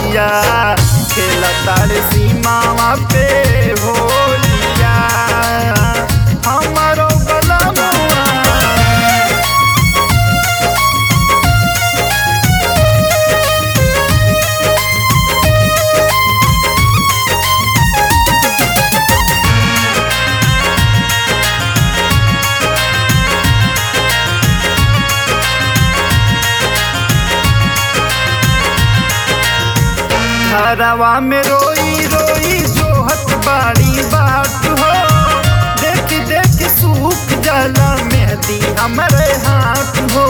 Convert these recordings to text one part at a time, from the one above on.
सिपहिया खेला तारे सीमावा पे होलिया हमारो बलमुआ घरवा में रोई रोई जोहत बाड़ी बाट हो देख देख सूख जाला मेहदी हमरे हाथ हो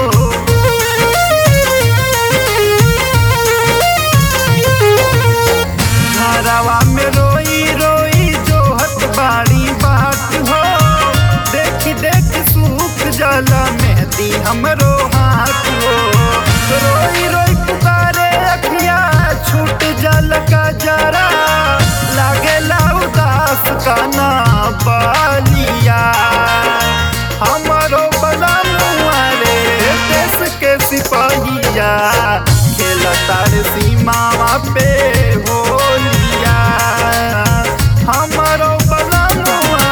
घरवा में रोई रोई जोहत बाड़ी बाट हो देख देख सूख जाला मेहदी हमरो हाथ हो रोई रोई पुकारे अखिया छूट जल का जरा लागेला उदास काना बालिया हमारो बलमुआ रे देश के सिपाहिया खेला तार सीमावा पे होलिया हमारो बलमुआ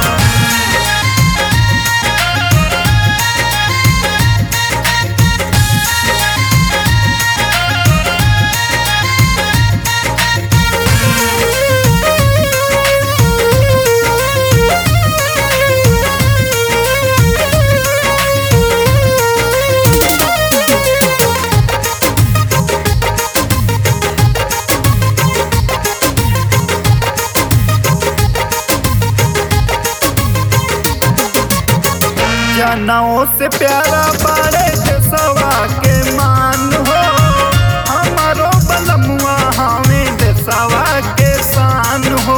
जनों से प्यारा बाड़े देसवा के मान हो हमारो बलमुआ हमें देसवा के शान हो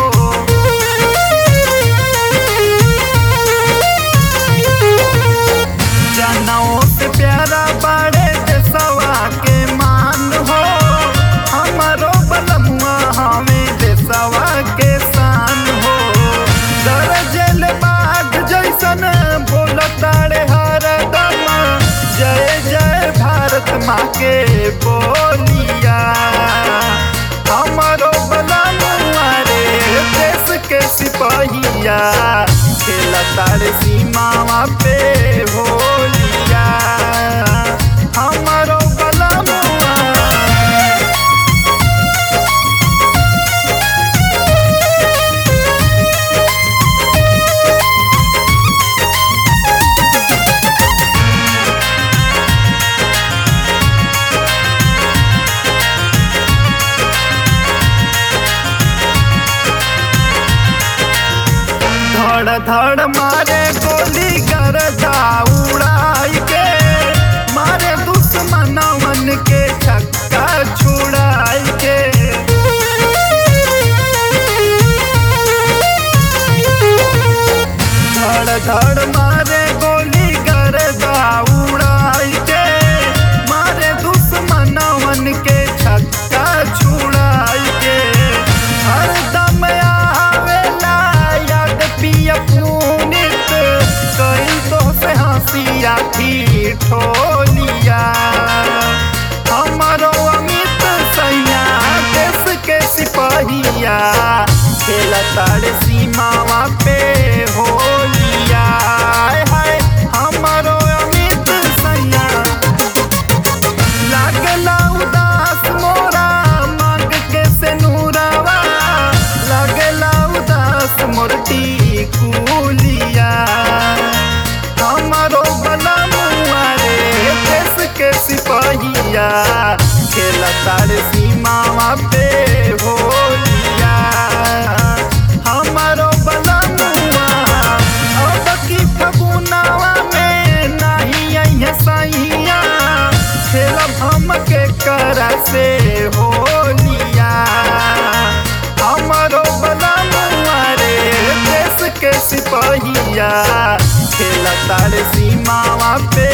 जनों से प्यारा बाड़े देसवा के मान हो हमारो बलमुआ हमें देसवा के शान हो दरजल बाग जैसन बोलताड़े हरदम जय जय भारत माँ के बोलिया हमारो बलमुआ रे देश के सिपाहिया खेला तारे सीमावा पे होलिया हमारो बलमुआ धड़ धड़ मारे गोली गरदा उड़ाई के मारे दुश्मनवन के छक्का छुड़ाई के धड़ धड़ मारे गोली गरदा उड़ाई के मारे दुश्मनवन के छक्का छुड़ाई के हरदम आवेला याद पिया पुनित कई तो से हंसिया की ठोलिया हमारो अमित सैया देश के सिपाहिया खेला तारे सीमावा पे होलिया हाय हाय हमारो अमित सैया लागला उदास मोरा मांग के से नूरावा लागला उदास मोरटी कुलिया हमारो बलमुआ रे देश के सिपाहिया खेला तारे सीमावा पे होलिया हमारो बलमुआ अब की फगुनावा में नहीं अइहे सैया खेलब हम के करा से होलिया हमारो बलमुआ रे देश के सिपाहिया खेला तारे सीमावा पे